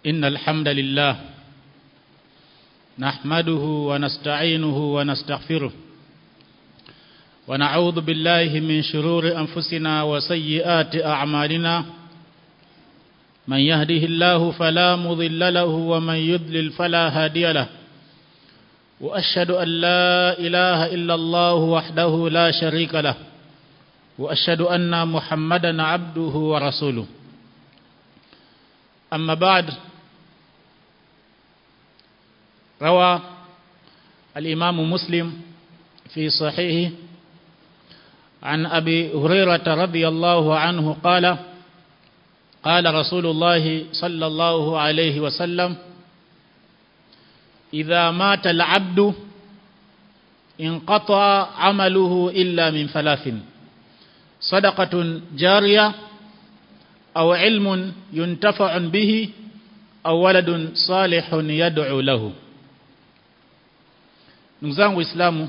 إن الحمد لله نحمده ونستعينه ونستغفره ونعوذ بالله من شرور أنفسنا وسيئات أعمالنا من يهده الله فلا مضل له ومن يضلل فلا هادي له وأشهد أن لا إله إلا الله وحده لا شريك له وأشهد أن محمدا عبده ورسوله أما بعد روى الإمام مسلم في صحيحه عن أبي هريرة رضي الله عنه قال قال رسول الله صلى الله عليه وسلم إذا مات العبد انقطع عمله إلا من ثلاث صدقة جارية أو علم ينتفع به أو ولد صالح يدعو له ndugu Islamu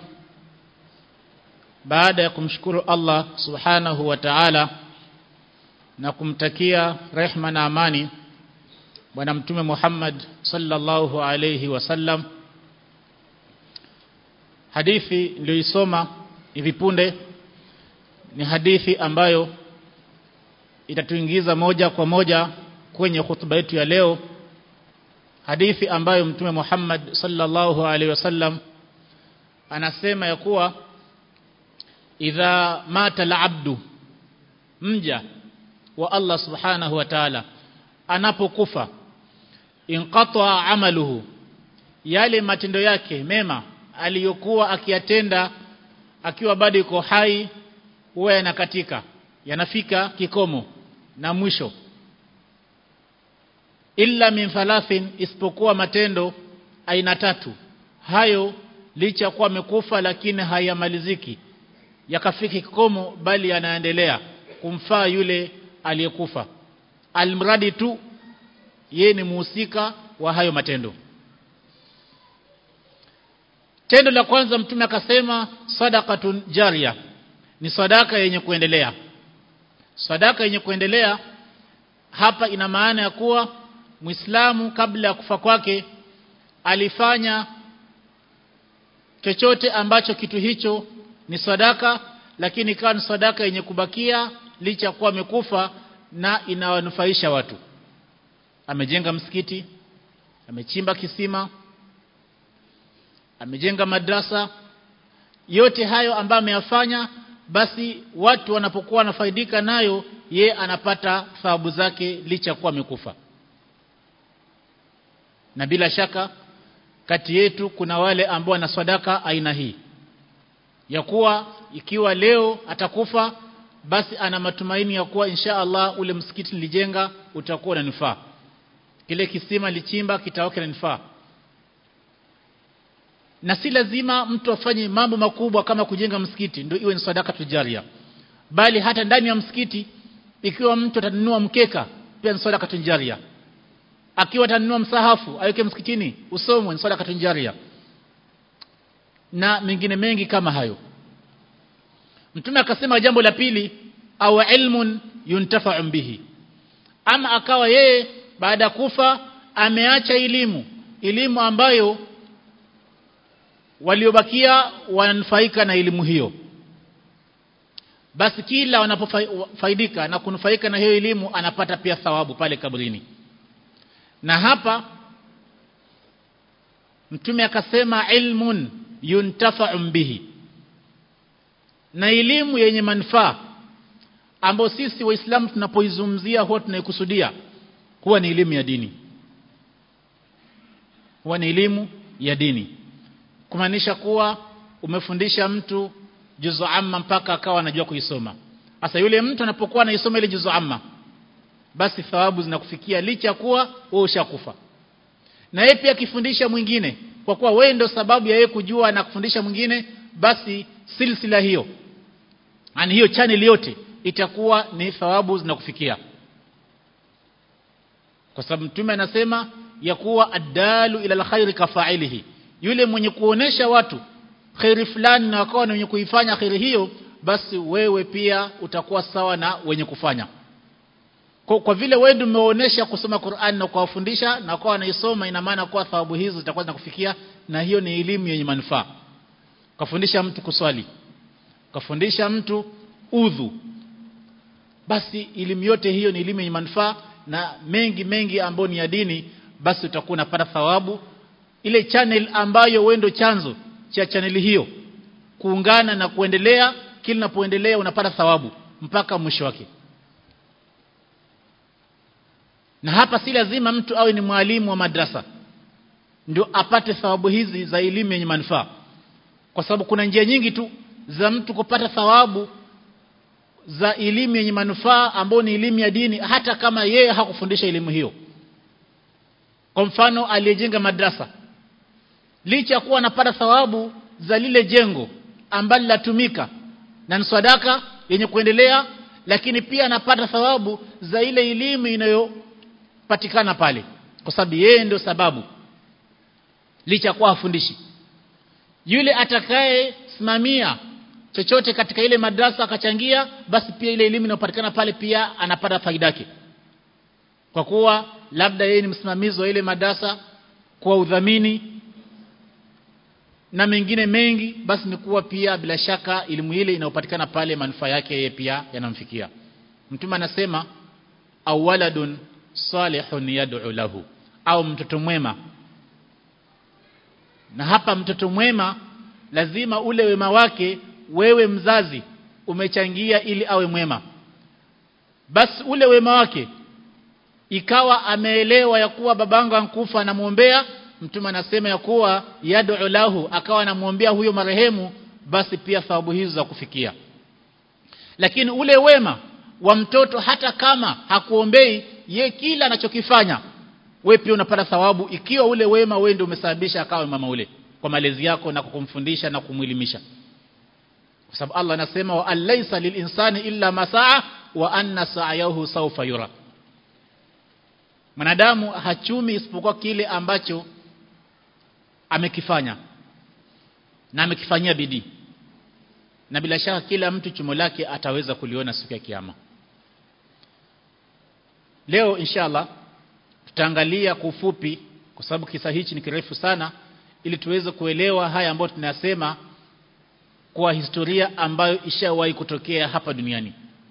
baada ya kumshukuru Allah subhanahu wa ta'ala na kumtakia rehma na amani bwana mtume Muhammad sallallahu alayhi wasallam hadithi niliyoisoma hivi punde ni hadithi ambayo itatuingiza moja kwa moja kwenye hutuba yetu ya leo hadithi ambayo mtume Muhammad sallallahu alaihi wasallam anasema ya kuwa idha mata al-abdu mja wa Allah subhanahu wa ta'ala anapokufa inqata amaluhu yale matendo yake mema aliyokuwa akiyatenda akiwa bado yuko hai huwa yanakatika yanafika kikomo na mwisho illa min thalathin isipokuwa matendo aina tatu hayo licha kuwa amekufa lakini hayamaliziki yakafika kikomo bali yanaendelea kumfaa yule aliyekufa almradi tu yeye ni muhusika wa hayo matendo tendo la kwanza mtume akasema sadaqatun jaria ni sadaka yenye kuendelea sadaka yenye kuendelea hapa ina maana ya kuwa Muislamu kabla ya kufa kwake alifanya chochote ambacho kitu hicho ni sadaka lakini ikawa ni sadaka yenye kubakia licha kuwa amekufa na inawanufaisha watu amejenga msikiti amechimba kisima amejenga madrasa yote hayo ambayo ameyafanya basi watu wanapokuwa wanafaidika nayo ye anapata thawabu zake licha kuwa amekufa na bila shaka kati yetu kuna wale ambao wana sadaka aina hii ya kuwa ikiwa leo atakufa basi ana matumaini ya kuwa insha Allah ule msikiti nilijenga utakuwa unanifaa kile kisima lichimba kitakuwa kinanifaa na si lazima mtu afanye mambo makubwa kama kujenga msikiti ndio iwe ni sadaka tujaria bali hata ndani ya msikiti ikiwa mtu atanunua mkeka pia ni sadaka tujaria akiwa atanunua msahafu aweke msikitini usomwe ni sadaka tujaria na mengine mengi kama hayo mtume akasema jambo la pili au ilmun yuntafa'u bihi ama akawa yeye baada ya kufa ameacha elimu elimu ambayo waliobakia wananufaika na elimu hiyo basi kila wanapofaidika na kunufaika na hiyo elimu anapata pia thawabu pale kabrini na hapa mtume akasema ilmun yuntafa'u bihi na elimu yenye manufaa ambayo sisi waislamu tunapoizungumzia huwa tunaikusudia huwa ni elimu ya dini huwa ni elimu ya dini kumaanisha kuwa umefundisha mtu juzu amma mpaka akawa anajua kuisoma sasa yule mtu anapokuwa anaisoma ile juzu amma basi thawabu zinakufikia licha kuwa wewe ushakufa na yeye pia akifundisha mwingine kwa kuwa wewe ndio sababu ya yeye kujua na kufundisha mwingine basi silsila hiyo yani hiyo channel yote itakuwa ni thawabu zinakufikia kwa sababu mtume anasema ya kuwa adalu ila alkhairi kafailihi yule mwenye kuonesha watu khairi fulani na wakawa wenye kuifanya khairi hiyo basi wewe pia utakuwa sawa na wenye kufanya kwa, kwa vile wewe ndio umeonyesha kusoma Qur'an na kuwafundisha na kwa wanaisoma ina maana kwa thawabu hizo zitakuwa zinakufikia na hiyo ni elimu yenye manufaa kafundisha mtu kuswali kafundisha mtu udhu basi elimu yote hiyo ni elimu yenye manufaa na mengi mengi ambayo ni ya dini basi utakuwa unapata thawabu ile channel ambayo wewe ndio chanzo cha channel hiyo kuungana na kuendelea kila unapoendelea unapata thawabu mpaka mwisho wake na hapa si lazima mtu awe ni mwalimu wa madrasa ndio apate thawabu hizi za elimu yenye manufaa kwa sababu kuna njia nyingi tu za mtu kupata thawabu za elimu yenye manufaa ambayo ni elimu ya dini hata kama yeye hakufundisha elimu hiyo kwa mfano aliyejenga madrasa licha ya kuwa anapata thawabu za lile jengo ambalo latumika na ni sadaka yenye kuendelea lakini pia anapata thawabu za ile elimu inayopatikana pale kwa sababu yeye ndio sababu licha kuwa afundishi yule atakaye simamia chochote katika ile madrasa akachangia basi pia ile elimu inayopatikana pale pia anapata faida yake kwa kuwa labda yeye ni msimamizi wa ile madrasa kwa udhamini na mengine mengi basi ni kuwa pia bila shaka elimu ile inayopatikana pale manufaa yake yeye pia yanamfikia mtume anasema au waladun salihun yad'u lahu au mtoto mwema na hapa mtoto mwema lazima ule wema wake wewe mzazi umechangia ili awe mwema basi ule wema wake ikawa ameelewa ya kuwa babangu ankufa anamuombea mtume anasema ya kuwa yad'u lahu akawa anamuombea huyo marehemu basi pia thawabu hizo za kufikia lakini ule wema wa mtoto hata kama hakuombei ye kila anachokifanya we pia unapata thawabu ikiwa ule wema wewe ndio umesababisha akawe mama ule kwa malezi yako na kumfundisha na kumwelimisha kwa sababu Allah anasema wa alaysa lilinsani illa masaa wa anna sa'yahu sawfa yura mwanadamu hachumi isipokuwa kile ambacho amekifanya na amekifanyia bidii na bila shaka kila mtu chumo lake ataweza kuliona siku ya kiyama leo inshallah tutaangalia kwa ufupi kwa sababu kisa hichi ni kirefu sana ili tuweze kuelewa haya ambayo tunasema kwa historia ambayo ishawahi kutokea hapa duniani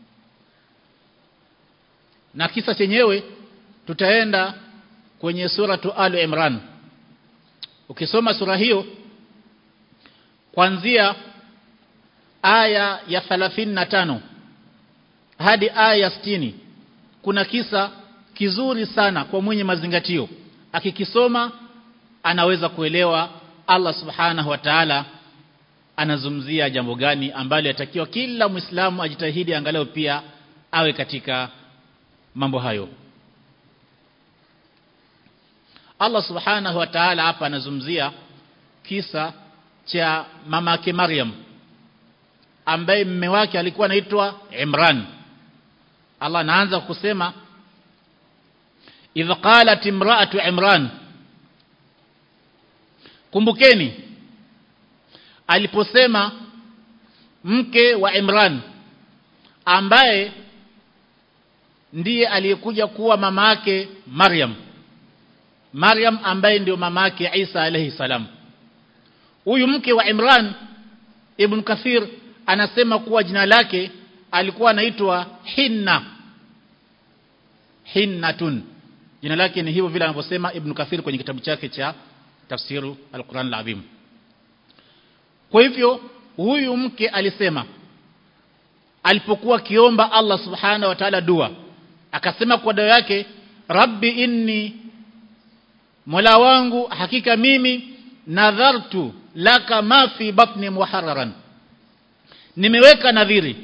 na kisa chenyewe tutaenda kwenye suratu al imran ukisoma sura hiyo kuanzia aya ya 35 hadi aya ya 60 kuna kisa kizuri sana kwa mwenye mazingatio akikisoma anaweza kuelewa Allah subhanahu wa ta'ala anazungumzia jambo gani ambalo yatakiwa kila muislamu ajitahidi angalau pia awe katika mambo hayo Allah subhanahu wa ta'ala hapa anazungumzia kisa cha mamake Maryam ambaye mume wake alikuwa anaitwa Imran Allah anaanza kusema idh qalat imra'atu Imran kumbukeni aliposema mke wa Imran ambaye ndiye aliyekuja kuwa mama yake Maryam Maryam ambaye ndio mama yake Isa alayhi salam huyu mke wa Imran Ibn Kathir anasema kuwa jina lake alikuwa anaitwa Hinna Hinnatun jina lake ni hivyo vile anavyosema Ibn Kathir kwenye kitabu chake cha tafsiru al-Quran al-Azim kwa hivyo huyu mke alisema alipokuwa kiomba Allah subhanahu wa ta'ala dua akasema kwa dua yake rabbi inni mola wangu hakika mimi nadhartu laka ma fi batni muharraran nimeweka nadhiri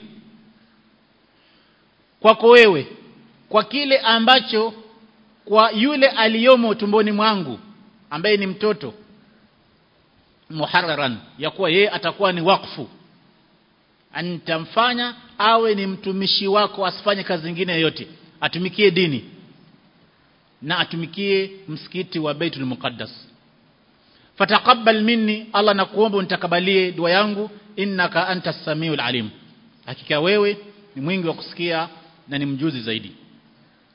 kwako wewe kwa kile ambacho kwa yule aliyomo tumboni mwangu ambaye ni mtoto muharraran ya kuwa yeye atakuwa ni wakfu antamfanya awe ni mtumishi wako asifanye kazi nyingine yoyote atumikie dini na atumikie msikiti wa Baitul Muqaddas fataqabbal minni Allah nakuomba unitakabalie dua yangu innaka antas samiul alim hakika wewe ni mwingi wa kusikia na ni mjuzi zaidi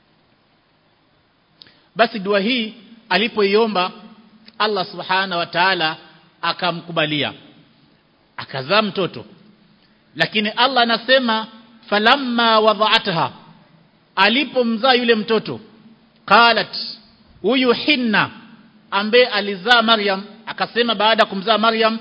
basi dua hii alipoiomba Allah subhana wa ta'ala akamkubalia akazaa mtoto lakini Allah anasema falamma wadha'atha alipomzaa yule mtoto qalat huyu hinna ambaye alizaa Maryam akasema baada ya kumzaa Maryam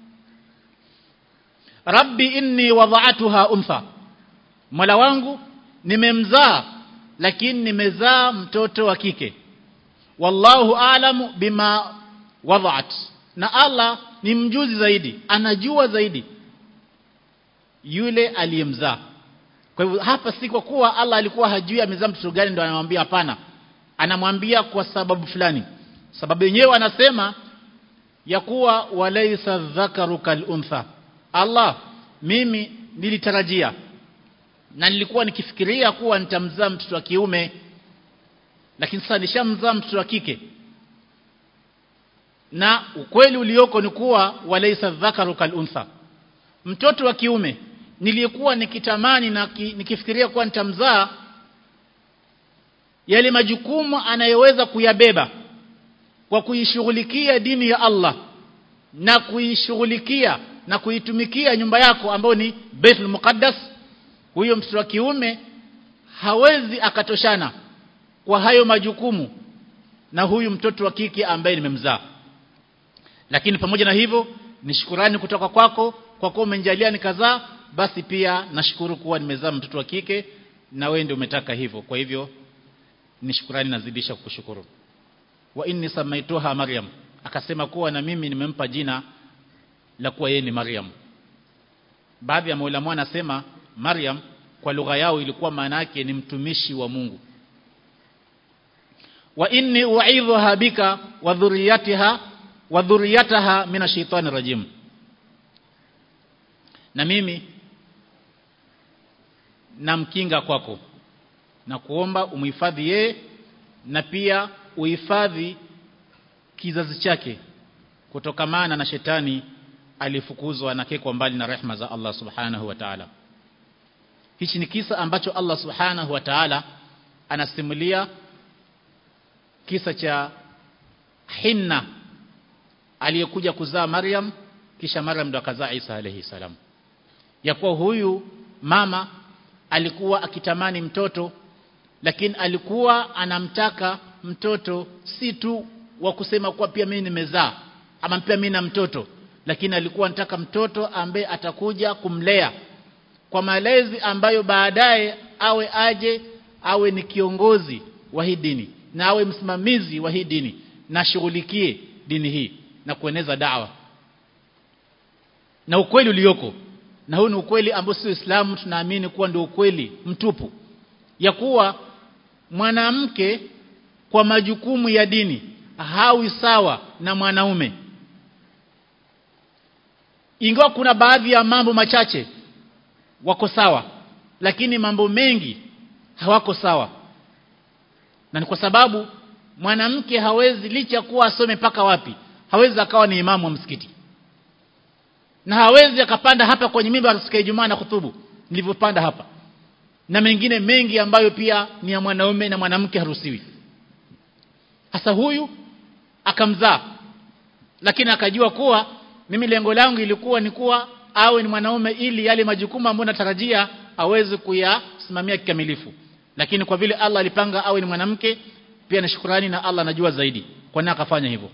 Rabbi inni wadha'atuha untha Mola wangu nimemzaa lakini nimezaa mtoto wa kike wallahu a'lamu bima wadha'at na Allah ni mjuzi zaidi anajua zaidi yule aliyemzaa kwa hivyo hapa si kwa kuwa Allah alikuwa hajui amezaa mtoto gani ndio anamwambia hapana anamwambia kwa sababu fulani sababu yenyewe anasema ya kuwa walaysa dhakaru kal untha Allah mimi nilitarajia na nilikuwa nikifikiria kuwa nitamzaa mtoto wa kiume lakini sasa nishamzaa mtoto wa kike na ukweli ulioko ni kuwa walaysa dhakaru kal untha mtoto wa kiume nilikuwa nikitamani na ki, nikifikiria kuwa nitamzaa yale majukumu anayoweza kuyabeba kwa kuishughulikia dini ya Allah na kuishughulikia na kuitumikia nyumba yako ambayo ni Baitul Muqaddas huyo mtoto wa kiume hawezi akatoshana kwa hayo majukumu na huyu mtoto wa kike ambaye nimemzaa lakini pamoja na hivyo ni shukurani kutoka kwako kwa kuwa umenijalia nikazaa basi pia nashukuru kuwa nimezaa mtoto wa kike na wewe ndio umetaka hivyo kwa hivyo ni shukurani nazidisha kukushukuru wa inni samaituha maryam akasema kuwa na mimi nimempa jina la kuwa yeye ni maryam baadhi ya maulama anasema maryam kwa lugha yao ilikuwa maana yake ni mtumishi wa Mungu wa inni u'idhuha bika wa dhurriyatiha wa dhurriyataha mina shaitani rajim na mimi namkinga kwako na kuomba umhifadhi yeye na pia uhifadhi kizazi chake kutokamana na shetani alifukuzwa na kekwa mbali na rehma za Allah subhanahu wa ta'ala hichi ni kisa ambacho Allah subhanahu wa ta'ala anasimulia kisa cha Hinna aliyekuja kuzaa Maryam kisha Maryam ndo akazaa Isa alayhi salam ya kuwa huyu mama alikuwa akitamani mtoto lakini alikuwa anamtaka mtoto si tu wa kusema kuwa pia mimi nimezaa ama pia mimi na mtoto lakini alikuwa anataka mtoto ambaye atakuja kumlea kwa malezi ambayo baadaye awe aje awe ni kiongozi wa hii dini na awe msimamizi wa hii dini na shughulikie dini hii na kueneza dawa na ukweli ulioko na huu ni ukweli ambao sisi Uislamu tunaamini kuwa ndio ukweli mtupu ya kuwa mwanamke kwa majukumu ya dini hawi sawa na mwanaume ingawa kuna baadhi ya mambo machache wako sawa lakini mambo mengi hawako sawa na ni kwa sababu mwanamke hawezi licha kuwa asome paka wapi hawezi akawa ni imamu wa msikiti na hawezi akapanda hapa kwenye mimbar siku ya Ijumaa na kutubu nilivyopanda hapa na mengine mengi ambayo pia ni ya mwanaume na mwanamke haruhusiwi hasa huyu akamzaa lakini akajua kuwa mimi lengo langu ilikuwa ni kuwa awe ni mwanaume ili yale majukumu ambayo natarajia aweze kuyasimamia kikamilifu lakini kwa vile Allah alipanga awe ni mwanamke pia na shukrani na Allah anajua zaidi kwa nini akafanya hivyo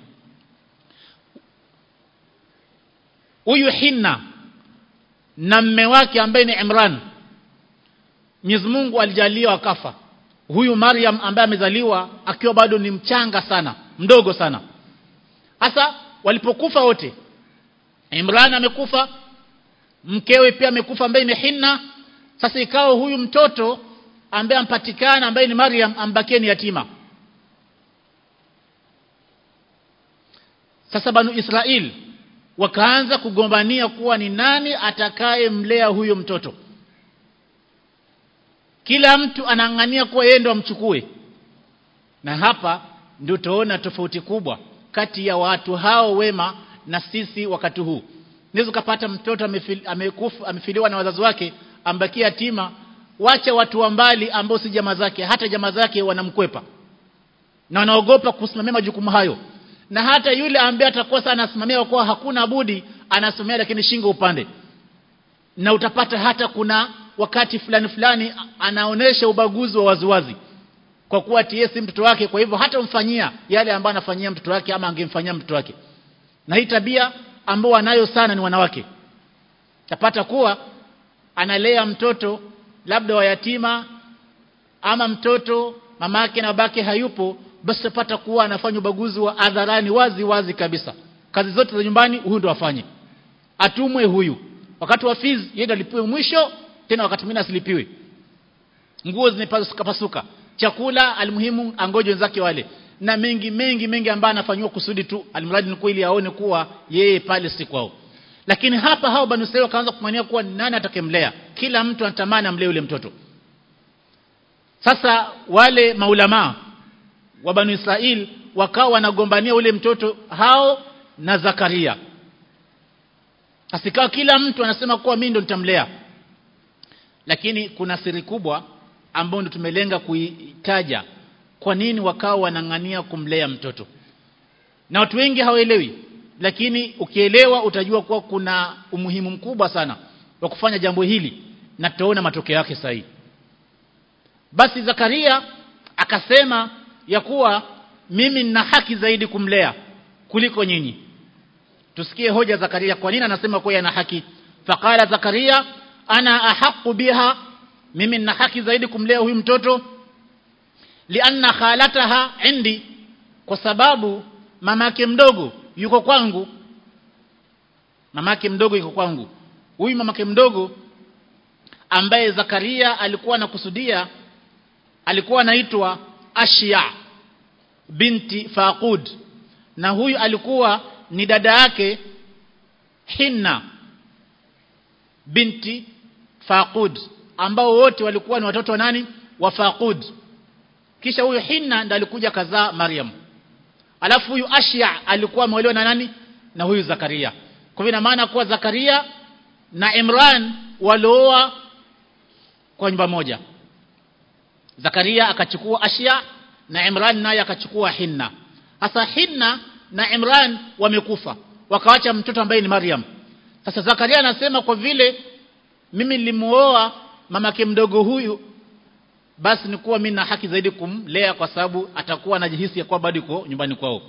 huyu Hinna na mme wake ambaye ni Imran Mwenyezi Mungu alijalia akafa huyu Maryam ambaye amezaliwa akiwa bado ni mchanga sana mdogo sana hasa walipokufa wote Imran amekufa mkewe pia amekufa ambaye ni Hinna sasa ikawa huyu mtoto ambaye ampatikana ambaye ni Maryam ambakie ni yatima sasa banu Israel wakaanza kugombania kuwa ni nani atakaye mlea huyo mtoto kila mtu anaangania kuwa yeye ndo amchukue na hapa ndio utaona tofauti kubwa kati ya watu hao wema na sisi wakati huu unaweza kupata mtoto amefil, amekufa amefiliwa na wazazi wake ambakia yatima wacha watu wa mbali ambao si jamaa zake hata jamaa zake wanamkwepa na wanaogopa kusimamia majukumu hayo na hata yule ambaye atakuwa sana anasimamia kwa hakuna budi anasimamia lakini shingo upande na utapata hata kuna wakati fulani fulani anaonesha ubaguzi wa waziwazi kwa kuwa tie si mtoto wake kwa hivyo hata mfanyia yale ambayo anafanyia mtoto wake ama angemfanyia mtoto wake na hii tabia ambao wanayo sana ni wanawake tapata kuwa analea mtoto labda wa yatima ama mtoto mamake na babake hayupo basi tapata kuwa anafanya ubaguzi wa adharani wazi wazi kabisa kazi zote za nyumbani huyu ndo afanye atumwe huyu wakati wa fees yeye ndo alipiwe mwisho tena wakati mwingine asilipiwe nguo zimepasuka pasuka chakula almuhimu angoje wenzake wale na mengi mengi mengi ambayo anafanywa kusudi tu almradi ni kweli aone kuwa yeye pale si kwao lakini hapa hao banu Israeli wakaanza kumania kuwa nani atakemlea kila mtu anatamani amlee yule mtoto sasa wale maulama wa banu Israeli wakawa wanagombania ule mtoto hao na Zakaria asikawa kila mtu anasema kuwa mimi ndo nitamlea lakini kuna siri kubwa ambayo ndo tumelenga kuitaja kwa nini wakawa wanang'ania kumlea mtoto na watu wengi hawaelewi lakini ukielewa utajua kuwa kuna umuhimu mkubwa sana wa kufanya jambo hili na tutaona matokeo yake sahihi basi Zakaria akasema ya kuwa mimi nina haki zaidi kumlea kuliko nyinyi tusikie hoja Zakaria kwa nini anasema kuwa ana haki faqala Zakaria ana ahaqu biha mimi nina haki zaidi kumlea huyu mtoto lianna khalataha indi kwa sababu mamake mdogo yuko kwangu mamake mdogo yuko kwangu huyu mamake mdogo ambaye Zakaria alikuwa anakusudia alikuwa anaitwa Ashia binti Faqud na huyu alikuwa ni dada yake Hinna binti Faqud ambao wote walikuwa ni watoto wa nani wa Faqud kisha huyu Hinna ndiye alikuja kazaa Maryam alafu huyu Ashia alikuwa ameolewa na nani na huyu Zakaria kwa hivyo maana kuwa Zakaria na Imran walioa kwa nyumba moja Zakaria akachukua Ashia na Imran naye akachukua Hinna hasa Hinna na Imran wamekufa wakawacha mtoto ambaye ni Maryam sasa Zakaria anasema kwa vile mimi nilimuoa mamake mdogo huyu basi ni kuwa mimi na haki zaidi kumlea kwa sababu atakuwa anajihisi ya kuwa bado yuko nyumbani kwao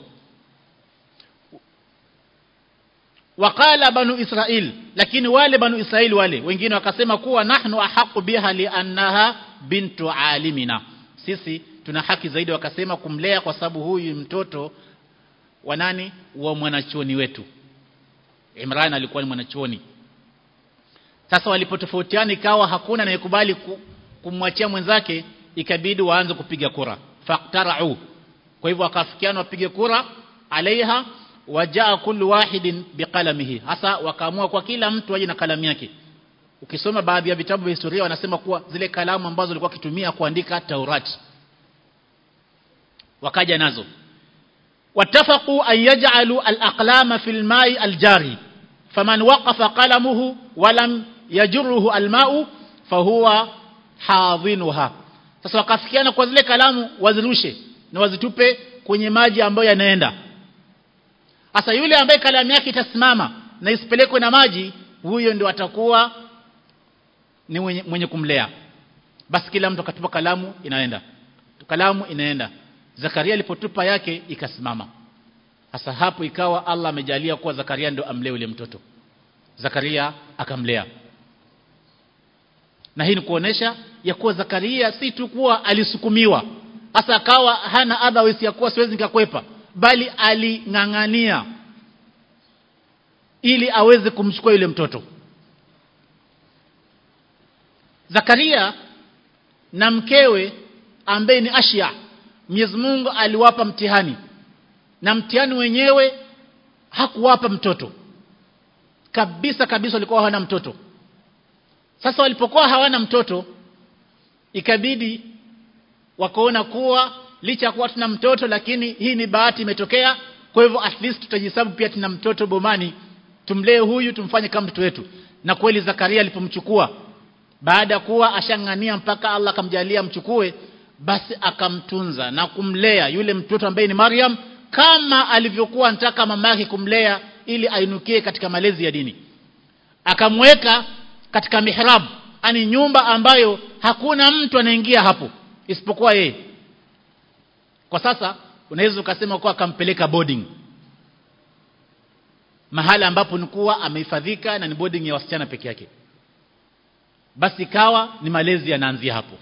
wakala banu Israil lakini wale banu Israil wale wengine wakasema kuwa nahnu ahaqu biha liannaha bintu alimina sisi tuna haki zaidi wakasema kumlea kwa sababu huyu mtoto wa nani wa mwanachuoni wetu Imran alikuwa ni mwanachuoni sasa walipotofautiana ikawa hakuna anayekubali kumwachia mwenzake ikabidi waanze kupiga kura faqtara'u kwa hivyo wakafikiana wapige kura alaiha wajaa kullu wahidin biqalamihi hasa wakaamua kwa kila mtu aje na kalamu yake ukisoma baadhi ya vitabu vya historia wanasema kuwa zile kalamu ambazo walikuwa kitumia kuandika Taurati wakaja nazo watafaqu an yaj'alu al-aqlama fil ma'i al-jari faman waqafa qalamuhu wa lam yajruhu al-ma'u fahuwa hadhinuha sasa wakafikiana kwa zile kalamu wazirushe na wazitupe kwenye maji ambayo yanaenda sasa yule ambaye kalamu yake itasimama na isipelekwe na maji huyo ndio atakuwa ni mwenye, mwenye kumlea basi kila mtu akatupa kalamu inaenda kalamu inaenda Zakaria alipotupa yake ikasimama sasa hapo ikawa Allah amejalia kuwa Zakaria ndio amlee yule mtoto Zakaria akamlea na hii ni kuonesha ya kuwa Zakaria si tu kuwa alisukumiwa hasa akawa hana otherwise ya kuwa siwezi nikakwepa bali aling'ang'ania ili aweze kumchukua yule mtoto Zakaria na mkewe ambaye ni Ashia Mwenyezi Mungu aliwapa mtihani na mtihani wenyewe hakuwapa mtoto kabisa kabisa walikuwa hawana mtoto sasa walipokuwa hawana mtoto ikabidi wakaona kuwa licha ya kuwa tuna mtoto lakini hii ni bahati imetokea kwa hivyo at least tutajihesabu pia tuna mtoto bomani tumlee huyu tumfanye kama mtoto wetu na kweli Zakaria alipomchukua baada ya kuwa ashangania mpaka Allah akamjalia mchukue basi akamtunza na kumlea yule mtoto ambaye ni Maryam kama alivyokuwa anataka mama yake kumlea ili ainukie katika malezi ya dini akamweka katika mihrab ani nyumba ambayo hakuna mtu anaingia hapo isipokuwa yeye kwa sasa unaweza ukasema kuwa akampeleka boarding mahala ambapo nikuwa amehifadhika na ni boarding ya wasichana peke yake basi ikawa ni malezi yanaanzia hapo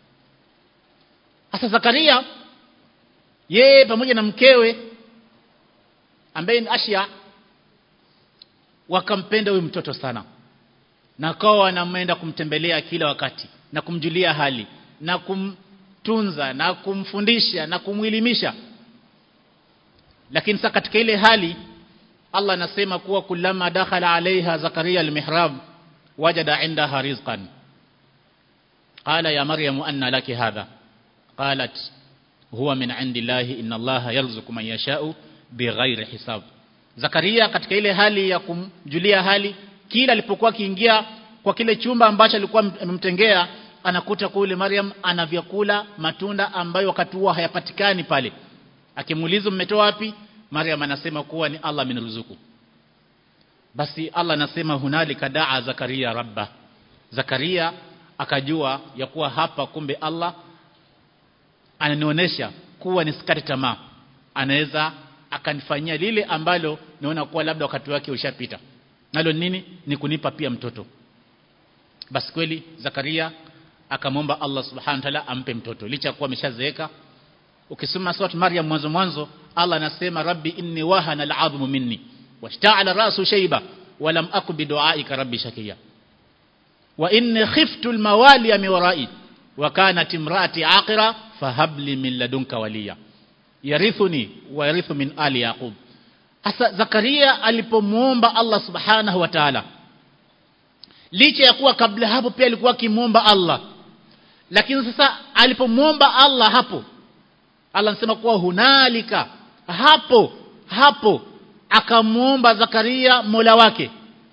sasa Zakaria yeye pamoja na mkewe ambaye ni Ashia wakampenda huyu mtoto sana na kwa wanamwenda kumtembelea kila wakati na kumjulia hali na kumtunza na kumfundisha na kumwilimisha lakini sasa katika ile hali Allah anasema kuwa kulama dakhala alaiha Zakaria almihrab wajada indaha rizqan qala ya maryam anna laki hadha qalat huwa min indillahi inna allaha yarzuqu man yasha'u bighairi hisab Zakaria katika ile hali ya kumjulia hali kila alipokuwa akiingia kwa kile chumba ambacho alikuwa amemtengea anakuta kule Maryam ana vyakula matunda ambayo wakati huo hayapatikani pale akimuuliza mmetoa wapi Maryam anasema kuwa ni Allah ameniruzuku basi Allah anasema hunalika daa Zakaria rabba Zakaria akajua ya kuwa hapa kumbe Allah ananionyesha kuwa nisikate tamaa anaweza akanifanyia lile ambalo naona kuwa labda wakati wake ushapita nalo nini ni kunipa pia mtoto basi kweli Zakaria akamwomba Allah subhanahu wa ta'ala ampe mtoto licha kuwa ameshazeeka ukisoma sura Maryam mwanzo mwanzo Allah anasema rabbi inni wahana al'azmu minni washta'ala ra'su shayba wa lam aku bidu'aika rabbi shakiya wa inni khiftu al-mawali min wara'i wa kanat imraati aqira fahabli min ladunka waliya yarithuni wa yarithu min ali yaqub hasa Zakaria alipomuomba Allah subhanahu wa ta'ala licha ya kuwa kabla hapo pia alikuwa akimuomba Allah lakini sasa alipomuomba Allah hapo Allah anasema kuwa hunalika hapo hapo akamuomba Zakaria Mola wake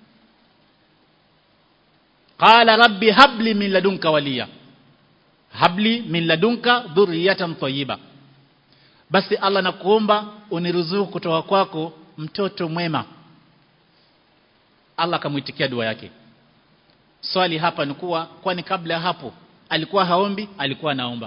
qala rabbi habli min ladunka waliya habli min ladunka dhurriyatan tayyiba basi Allah nakuomba uniruzuku kutoka kwako mtoto mwema Allah akamuitikia dua yake swali hapa ni kuwa kwani kabla hapo alikuwa haombi alikuwa anaomba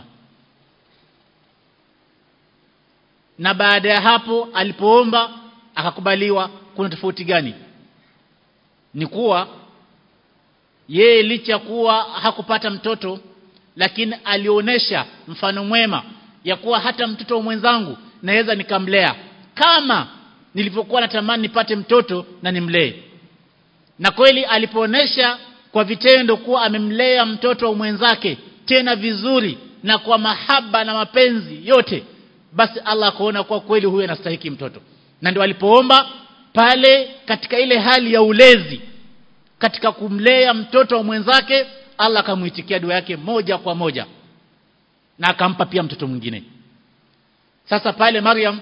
na baada ya hapo alipoomba akakubaliwa kuna tofauti gani ni kuwa yeye licha kuwa hakupata mtoto lakini alionyesha mfano mwema ya kuwa hata mtoto mwenzangu naweza nikamlea kama nilivyokuwa natamani nipate mtoto na nimlee na kweli alipoonesha kwa vitendo kuwa amemlea mtoto wa mwenzake tena vizuri na kwa mahaba na mapenzi yote basi Allah akaona kwa kweli huyu anastahiki mtoto na ndio alipoomba pale katika ile hali ya ulezi katika kumlea mtoto wa mwenzake Allah akamuitikia dua yake moja kwa moja na akampa pia mtoto mwingine sasa pale Maryam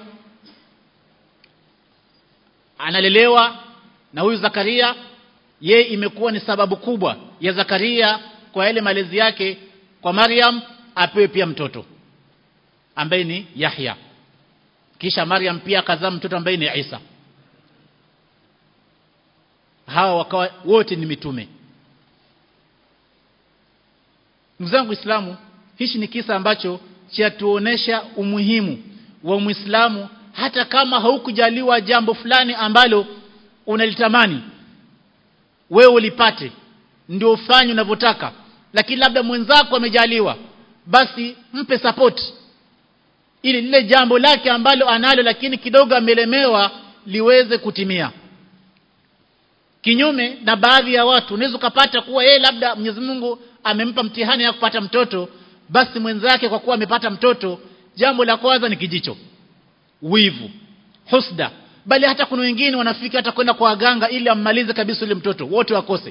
analelewa na huyu Zakaria ye imekuwa ni sababu kubwa ya Zakaria kwa yale malezi yake kwa Maryam apewe pia mtoto ambaye ni Yahya kisha Maryam pia akazaa mtoto ambaye ni Isa hawa wakawa wote ni mitume ndugu zangu Uislamu hichi ni kisa ambacho chatuonesha umuhimu wa Muislamu hata kama haukujaliwa jambo fulani ambalo unalitamani wewe ulipate ndio ufanye unavyotaka lakini labda mwenzako amejaliwa basi mpe support ili lile jambo lake ambalo analo lakini kidogo amelemewa liweze kutimia kinyume na baadhi ya watu unaweza kupata kuwa yeye labda Mwenyezi Mungu amempa mtihani ya kupata mtoto basi mwenzake kwa kuwa amepata mtoto jambo la kwanza ni kijicho wivu husda bali hata kuna wengine wanafika hata kwenda kwa waganga ili ammalize kabisa yule mtoto wote wakose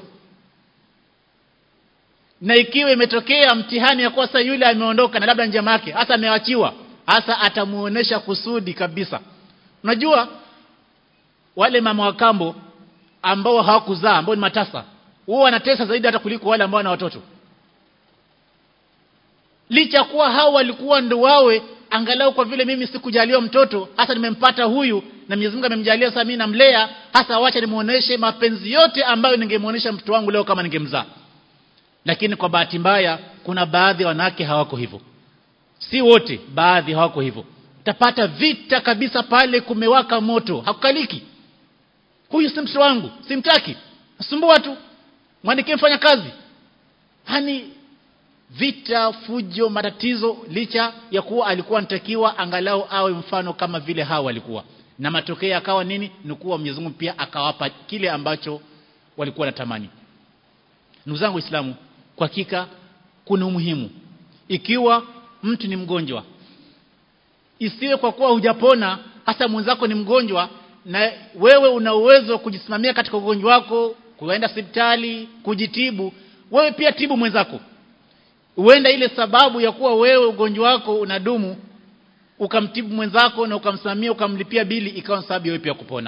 na ikiwa imetokea mtihani ya kuwa sasa yule ameondoka na labda njama yake hasa amewachiwa hasa atamuonesha kusudi kabisa unajua wale mama wa kambo ambao hawakuzaa ambao ni matasa huwa wanatesa zaidi hata kuliko wale ambao wana watoto licha kuwa hao walikuwa ndo wawe angalau kwa vile mimi sikujaliwa mtoto hasa nimempata huyu na Mwenyezi Mungu amemjalia sasa mimi namlea hasa wacha nimuoneshe mapenzi yote ambayo ningemuonesha mtoto wangu leo kama ningemzaa lakini kwa bahati mbaya kuna baadhi ya wanawake hawako hivyo si wote baadhi hawako hivyo utapata vita kabisa pale kumewaka moto hakukaliki huyu si mtoto wangu simtaki nasumbua tu mwandikie mfanya kazi hani vita fujo matatizo licha ya kuwa alikuwa anatakiwa angalau awe mfano kama vile hawa walikuwa na matokeo yakawa nini ni kuwa Mwenyezi Mungu pia akawapa kile ambacho walikuwa natamani ndugu zangu waislamu kwa hakika kuna umuhimu ikiwa mtu ni mgonjwa isiwe kwa kuwa hujapona hasa mwenzako ni mgonjwa na wewe una uwezo wa kujisimamia katika ugonjwa wako kuenda hospitali kujitibu wewe pia tibu mwenzako huenda ile sababu ya kuwa wewe ugonjwa wako unadumu ukamtibu mwenzako na ukamsimamia ukamlipia bili ikawa sababu wewe pia kupona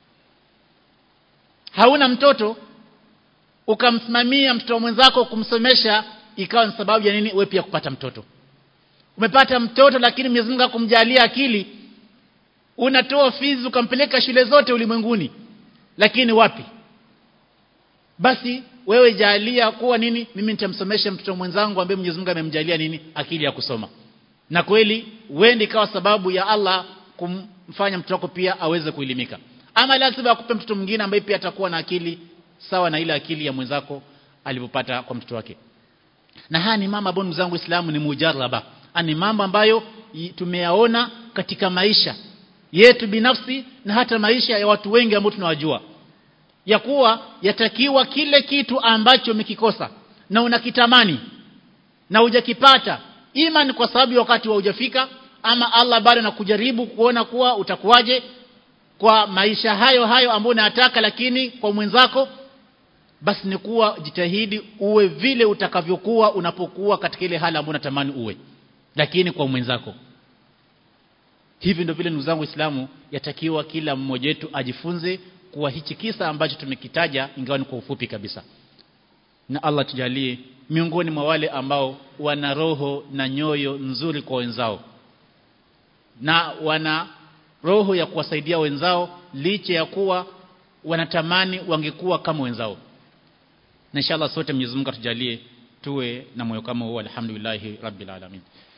hauna mtoto ukamsimamia mtoto mwenzako kumsomesha ikawa ni sababu ya nini wewe pia kupata mtoto umepata mtoto lakini Mwenyezi Mungu akumjalia akili unatoa fizi ukampeleka shule zote ulimwenguni lakini wapi basi wewe jalia kuwa nini mimi nitamsomesha mtoto mwenzangu ambaye Mwenyezi Mungu amemjalia nini akili ya kusoma na kweli uende ikawa sababu ya Allah kumfanya mtoto wako pia aweze kuelimika ama lazima akupe mtoto mwingine ambaye pia atakuwa na akili sawa na ile akili ya mwenzako alipopata kwa mtoto wake na haya ni mama ambayo zangu Uislamu ni mujarraba ni mambo ambayo tumeyaona katika maisha yetu binafsi na hata maisha ya watu wengi ambao tunawajua ya kuwa yatakiwa kile kitu ambacho umekikosa na unakitamani na hujakipata ima ni kwa sababu wakati wa hujafika ama Allah bado anakujaribu kuona kuwa utakuwaje kwa maisha hayo hayo ambayo unayataka lakini kwa mwenzako basi ni kuwa jitahidi uwe vile utakavyokuwa unapokuwa katika ile hali ambayo unatamani uwe lakini kwa mwenzako hivi ndio vile ndugu zangu Waislamu yatakiwa kila mmoja wetu ajifunze kuwa hichi kisa ambacho tumekitaja ingawa ni kwa ufupi kabisa na Allah tujalie miongoni mwa wale ambao wana roho na nyoyo nzuri kwa wenzao na wana roho ya kuwasaidia wenzao licha ya kuwa wanatamani wangekuwa kama wenzao na inshallah sote Mwenyezi Mungu atujalie tuwe na moyo kama huo alhamdulillah rabbil alamin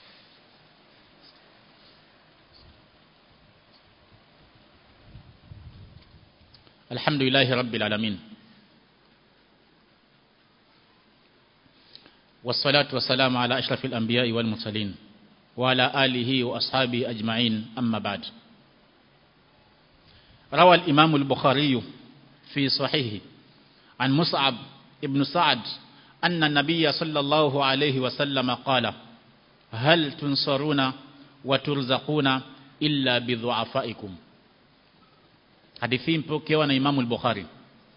الحمد لله رب العالمين والصلاة والسلام على أشرف الأنبياء والمرسلين وعلى آله وأصحابه أجمعين أما بعد روى الإمام البخاري في صحيحه عن مصعب ابن سعد أن النبي صلى الله عليه وسلم قال هل تنصرون وترزقون إلا بضعفائكم hadithi mpokewa na Imamu al-Bukhari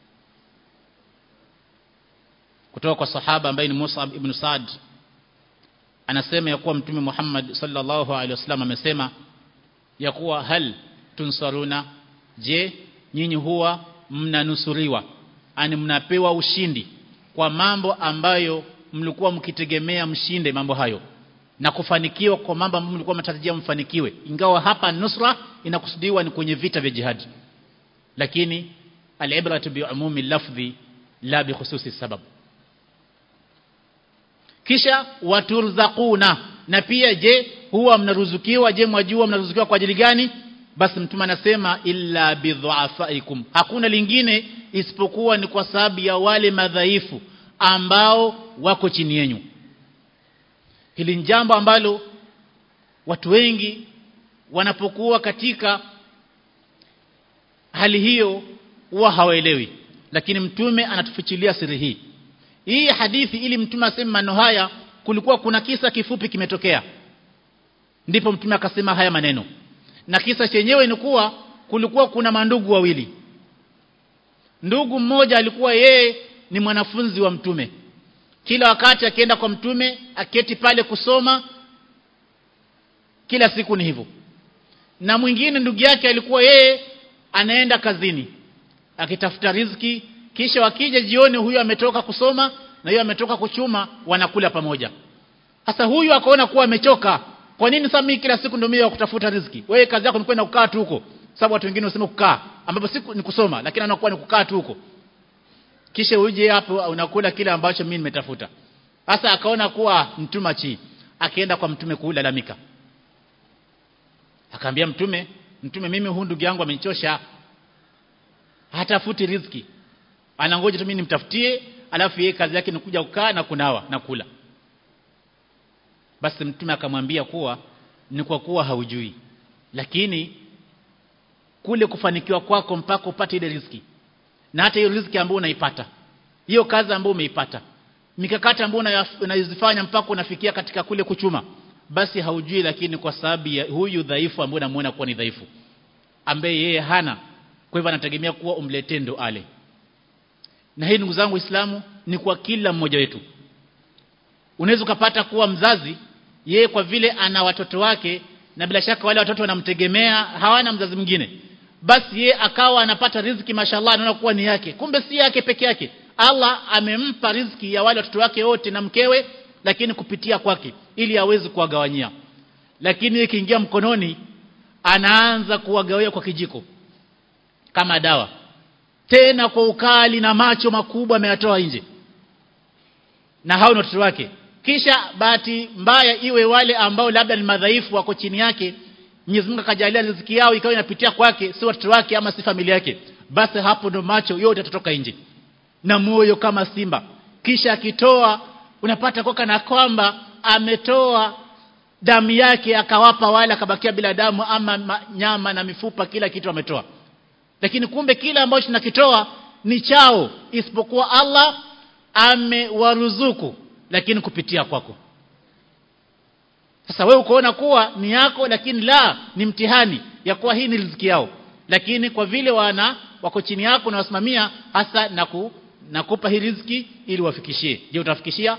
kutoka kwa sahaba ambaye ni Mus'ab ibn Sa'd anasema ya kuwa mtume Muhammad sallallahu alaihi wasallam amesema ya kuwa hal tunsaruna je nyinyi huwa mnanusuriwa ani mnapewa ushindi kwa mambo ambayo mlikuwa mkitegemea mshinde mambo hayo na kufanikiwa kwa mambo ambayo mlikuwa mnatarajia mfanikiwe ingawa hapa nusra inakusudiwa ni kwenye vita vya jihadi lakini alibratu biumumi lafdhi la bikhususi sabab kisha waturzaquna na pia je huwa mnaruzukiwa je mwajua mnaruzukiwa kwa ajili gani basi mtume anasema illa bidhuafaikum hakuna lingine isipokuwa ni kwa sababu ya wale madhaifu ambao wako chini yenu hili ni jambo ambalo watu wengi wanapokuwa katika hali hiyo huwa hawaelewi lakini mtume anatufichilia siri hii hii hadithi ili mtume aseme maneno haya kulikuwa kuna kisa kifupi kimetokea ndipo mtume akasema haya maneno na kisa chenyewe ni kuwa kulikuwa kuna mandugu wawili ndugu mmoja alikuwa yeye ni mwanafunzi wa mtume kila wakati akienda kwa mtume aketi pale kusoma kila siku ni hivyo na mwingine ndugu yake alikuwa yeye anaenda kazini akitafuta riziki kisha wakija jioni huyo ametoka kusoma na huyo ametoka kuchuma wanakula pamoja sasa huyu akaona kuwa amechoka kwa nini sasa mimi kila siku ndio mimi wa kutafuta riziki wewe kazi yako ni kwenda kukaa tu huko sababu watu wengine wasema kukaa ambapo siku ni kusoma lakini anakuwa ni kukaa tu huko kisha uje hapo unakula kile ambacho mimi nimetafuta sasa akaona kuwa mtuma chi akaenda kwa mtume kulalamika akaambia mtume mtume mimi huyu ndugu yangu amenichosha hatafuti riziki anangoja tu mimi nimtafutie alafu yeye kazi yake ni kuja kukaa na kunawa na kula basi mtume akamwambia kuwa ni kwa kuwa haujui lakini kule kufanikiwa kwako mpaka upate ile riziki na hata hiyo riziki ambayo unaipata hiyo kazi ambayo umeipata mikakati ambayo unayozifanya mpaka unafikia katika kule kuchuma basi haujui lakini kwa sababu ya huyu dhaifu ambaye unamuona kuwa ni dhaifu ambaye yeye hana kwa hivyo anategemea kuwa umletee ndo ale na hii ndugu zangu Uislamu ni kwa kila mmoja wetu unaweza ukapata kuwa mzazi yeye kwa vile ana watoto wake na bila shaka wale watoto wanamtegemea hawana mzazi mwingine basi yeye akawa anapata riziki mashallah anaona kuwa ni yake kumbe si yake peke yake Allah amempa riziki ya wale watoto wake wote na mkewe lakini kupitia kwake ili aweze kuwagawanyia lakini ikiingia mkononi anaanza kuwagawia kwa kijiko kama dawa tena kwa ukali na macho makubwa ameyatoa nje na hao ni watoto wake kisha bahati mbaya iwe wale ambao labda ni madhaifu wako chini yake Mwenyezi Mungu akajalia riziki yao ikawa inapitia kwake si watoto wake ama si familia yake basi hapo ndo macho yote yatatoka nje na moyo kama simba kisha akitoa unapata kwa kana kwamba ametoa damu yake akawapa wale akabakia bila damu ama ma, nyama na mifupa kila kitu ametoa lakini kumbe kila ambacho tunakitoa ni chao isipokuwa Allah amewaruzuku lakini kupitia kwako sasa wewe ukoona kuwa ni yako lakini la ni mtihani ya kuwa hii ni riziki yao lakini kwa vile wana wako chini yako na wasimamia hasa na ku, nakupa hii riziki ili wafikishie je utafikishia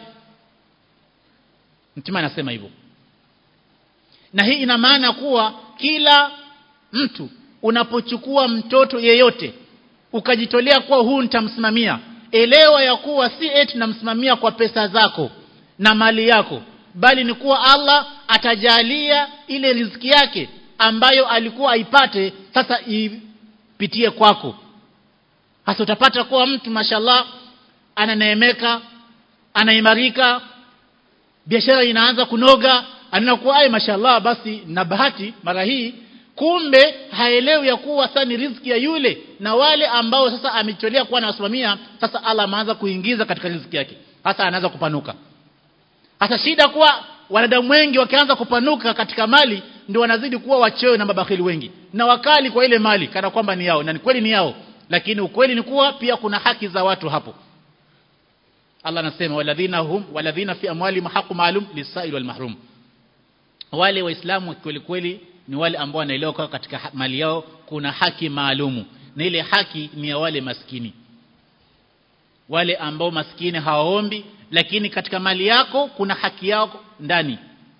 mtume anasema hivyo na hii ina maana kuwa kila mtu unapochukua mtoto yeyote ukajitolea kuwa huu nitamsimamia elewa ya kuwa si eti namsimamia kwa pesa zako na mali yako bali ni kuwa Allah atajalia ile riziki yake ambayo alikuwa aipate sasa ipitie kwako hasa utapata kuwa mtu mashallah ananeemeka anaimarika biashara inaanza kunoga anakuwa ai mashallah basi na bahati mara hii kumbe haelewi ya kuwa sasa ni riziki ya yule na wale ambao sasa amecholea kuwa anawasimamia sasa Allah ameanza kuingiza katika riziki yake hasa anaanza kupanuka hasa shida kuwa wanadamu wengi wakianza kupanuka katika mali ndio wanazidi kuwa wachoyo na mabakhili wengi na wakali kwa ile mali kana kwamba ni yao na ni kweli ni yao lakini ukweli ni kuwa pia kuna haki za watu hapo Allah anasema waladhina hum waladhina fi amwali haqqu maalum lisail wal mahrum wale waislamu kweli kweli ni wale ambao wanaelewa kwa katika mali yao kuna haki maalumu na ile haki ni ya wale maskini wale ambao maskini hawaombi lakini katika mali yako kuna haki yao ndani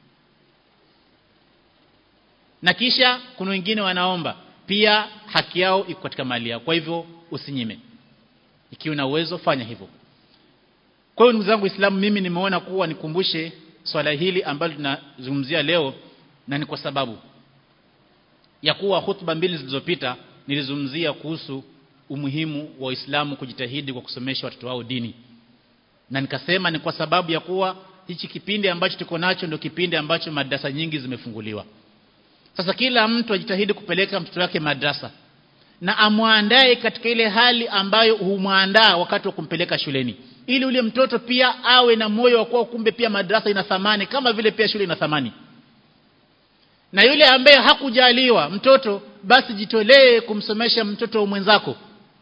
na kisha kuna wengine wanaomba pia haki yao iko katika mali yao kwa hivyo usinyime ikiwa na uwezo fanya hivyo kwa hiyo ndugu zangu Waislamu mimi nimeona kuwa nikumbushe swala hili ambalo tunazungumzia leo na ni kwa sababu ya kuwa hutuba mbili zilizopita nilizungumzia kuhusu umuhimu wa Uislamu kujitahidi kwa kusomesha watoto wao dini na nikasema ni kwa sababu ya kuwa hichi kipindi ambacho tuko nacho ndio kipindi ambacho madrasa nyingi zimefunguliwa sasa kila mtu ajitahidi kupeleka mtoto wake madrasa na amwandae katika ile hali ambayo humwandaa wakati wa kumpeleka shuleni ili ule mtoto pia awe na moyo wa kuwa kumbe pia madrasa ina thamani kama vile pia shule ina thamani na yule ambaye hakujaliwa mtoto basi jitolee kumsomesha mtoto mwenzako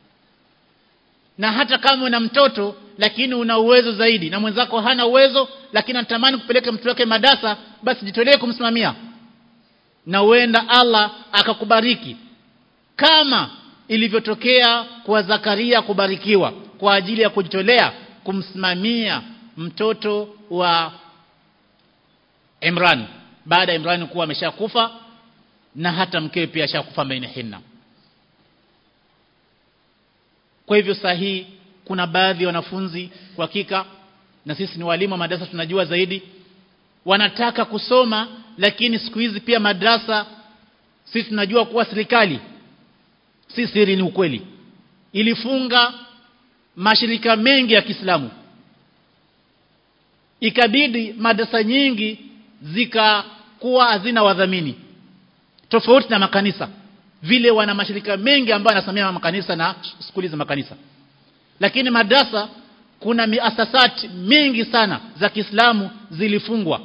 na hata kama una mtoto lakini una uwezo zaidi na mwenzako hana uwezo lakini anatamani kupeleka mtoto wake madarasa basi jitolee kumsimamia na huenda Allah akakubariki kama ilivyotokea kwa Zakaria kubarikiwa kwa ajili ya kujitolea kumsimamia mtoto wa Imran baada ya Imran kuwa ameshakufa na hata mkewe pia ashakufa baina hinna kwa hivyo sahihi kuna baadhi ya wanafunzi kwa hakika na sisi ni walimu wa madarasa tunajua zaidi wanataka kusoma lakini siku hizi pia madrasa sisi tunajua kuwa serikali si siri ni ukweli ilifunga mashirika mengi ya Kiislamu ikabidi madrasa nyingi zikakuwa hazina wadhamini tofauti na makanisa vile wana mashirika mengi ambayo yanasimamia makanisa na skuli za makanisa lakini madrasa kuna miasasati mingi sana za Kiislamu zilifungwa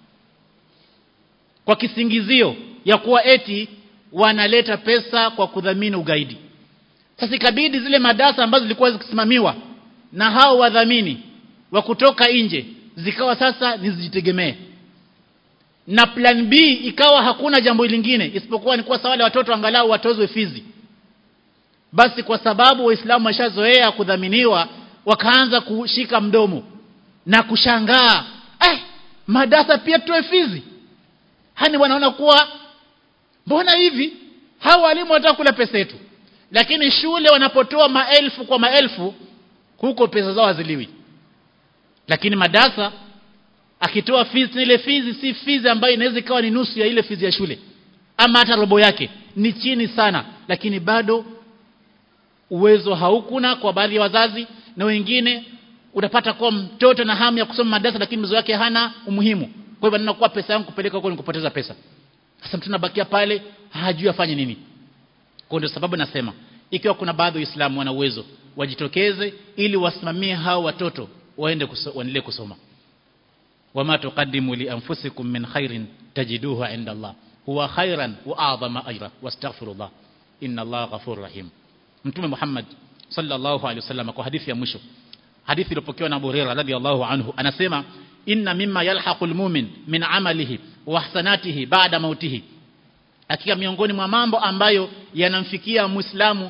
kwa kisingizio ya kuwa eti wanaleta pesa kwa kudhamini ugaidi sasa ikabidi zile madarasa ambazo zilikuwa zikisimamiwa na hao wadhamini wa kutoka nje zikawa sasa nizijitegemee na plan B ikawa hakuna jambo lingine isipokuwa ni kuwa wale watoto angalau watozwe fizi basi kwa sababu waislamu washazoea kudhaminiwa wakaanza kushika mdomo na kushangaa eh madarasa pia tuwe fizi hani wanaona kuwa mbona hivi hao walimu wanataka kula pesa yetu lakini shule wanapotoa maelfu kwa maelfu huko pesa zao haziliwi lakini madarasa akitoa fees ile fees si fees ambayo inaweza ikawa ni nusu ya ile fees ya shule ama hata robo yake ni chini sana lakini bado uwezo haukuna kwa baadhi ya wazazi na wengine utapata kwa mtoto na hamu ya kusoma madarasa lakini mzo wake hana umuhimu kwa hivyo ninakuwa pesa yangu kupeleka huko ni kupoteza pesa sasa mtu anabakia pale hajui afanye nini kwa ndio sababu nasema ikiwa kuna baadhi ya Waislamu wana uwezo wajitokeze ili wasimamie hao watoto waende kuso, waendelee kusoma wama tuqaddimu li anfusikum min khairin tajiduhu inda Allah huwa khairan wa a'zama ajra wastaghfirullah inna Allah ghafurur rahim mtume Muhammad sallallahu alaihi wasallam kwa hadithi ya mwisho hadithi iliyopokewa na Abu Hurairah radhiyallahu anhu anasema inna mimma yalhaqul mu'min min amalihi wa hasanatihi ba'da mautihi hakika miongoni mwa mambo ambayo yanamfikia muislamu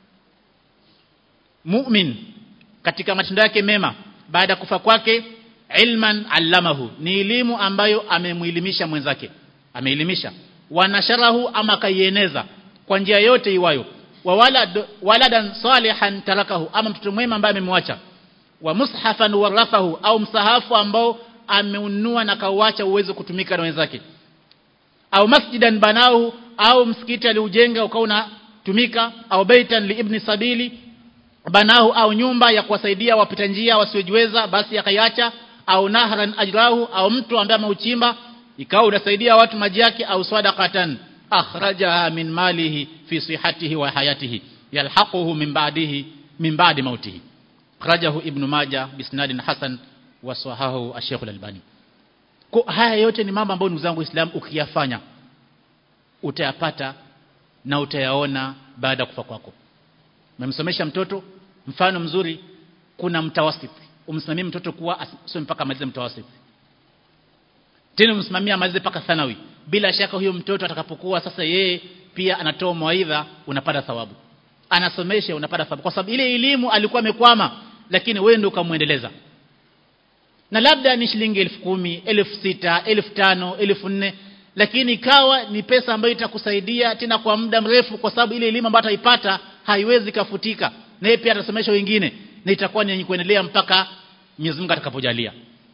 mu'min katika matendo yake mema baada kufa kwake ilman allamahu ni elimu ambayo amemuelimisha mwenzake ameelimisha wanasharahu ama kaieneza kwa njia yote iwayo wa walad, waladan salihan tarakahu ama mtoto mwema ambaye amemwacha wa mushafan warafahu au msahafu ambao ameunua na kauacha uweze kutumika na wenzake au masjidan banahu au msikiti aliujenga ukawa unatumika au baitan li ibni sabili banahu au nyumba ya kuwasaidia wapita njia wasiojiweza basi akaiacha au nahran ajrahu au mtu ambaye ameuchimba ikawa unasaidia watu maji yake au sadaqatan akhrajaha min malihi fi sihatihi wa hayatihi yalhaquhu min ba'dihi min ba'di mautihi akhrajahu ibn majah bisnadin hasan wa sahahu ash-shaykh al-albani kwa haya yote ni mambo ambayo ndugu zangu Uislamu ukiyafanya utayapata na utayaona baada ya kufa kwako umemsomesha mtoto mfano mzuri kuna mtawasit umsimamie mtoto kuwa asome mpaka amalize mtawasit tena umsimamie amalize mpaka thanawi bila shaka huyo mtoto atakapokuwa sasa yeye pia anatoa mawaidha unapata thawabu anasomesha unapata thawabu kwa sababu ile elimu alikuwa amekwama lakini wewe ndio ukamuendeleza na labda ni shilingi elfu kumi elfu sita elfu tano elfu nne lakini ikawa ni pesa ambayo itakusaidia tena kwa muda mrefu kwa sababu ile elimu ambayo ataipata haiwezi kafutika na yeye pia atasomesha wengine na itakuwa ni yenye kuendelea mpaka Mwenyezi Mungu atakapojalia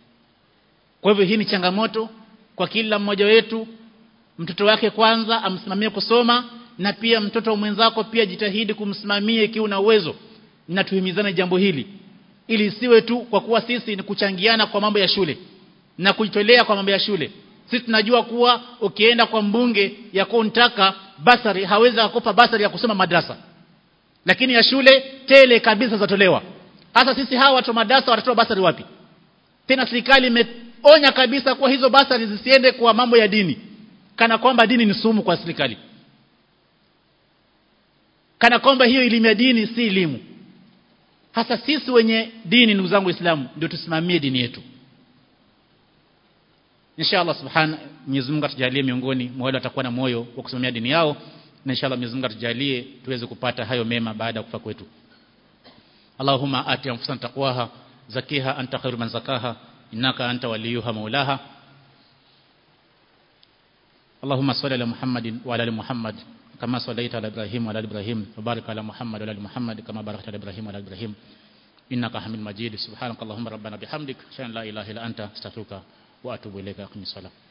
kwa hivyo hii ni changamoto kwa kila mmoja wetu mtoto wake kwanza amsimamie kusoma na pia mtoto mwenzako pia jitahidi kumsimamia ikiwa una uwezo na tuhimizane jambo hili ili isiwe tu kwa kuwa sisi ni kuchangiana kwa mambo ya shule na kujitolea kwa mambo ya shule sisi tunajua kuwa ukienda kwa mbunge ya kuntaka basari hawezi kukupa basari ya kusoma madrasa lakini ya shule tele kabisa zatolewa hasa sisi hawa watu madrasa watatoa basari wapi tena serikali imeonya kabisa kuwa hizo basari zisiende kwa mambo ya dini kana kwamba dini ni sumu kwa serikali kana kwamba hiyo elimu ya dini si elimu hasa sisi wenye dini ndugu zangu waislamu ndio tusimamie dini yetu inshallah subhana Mwenyezi Mungu atujalie miongoni mwa wale watakuwa na moyo wa kusimamia dini yao na inshallah Mwenyezi Mungu atujalie tuweze kupata hayo mema baada ya kufa kwetu Allahumma ati anfusana taqwaha zakiha anta khairu man zakaha innaka anta waliyuha maulaha اللهم صل على محمد وعلى ال محمد كما صليت على ابراهيم وعلى ال ابراهيم وبارك على محمد وعلى ال محمد كما باركت على ابراهيم وعلى ال ابراهيم انك حميد مجيد سبحانك اللهم ربنا بحمدك اشهد ان لا اله الا انت استغفرك wa atubu ilaika kwenye swala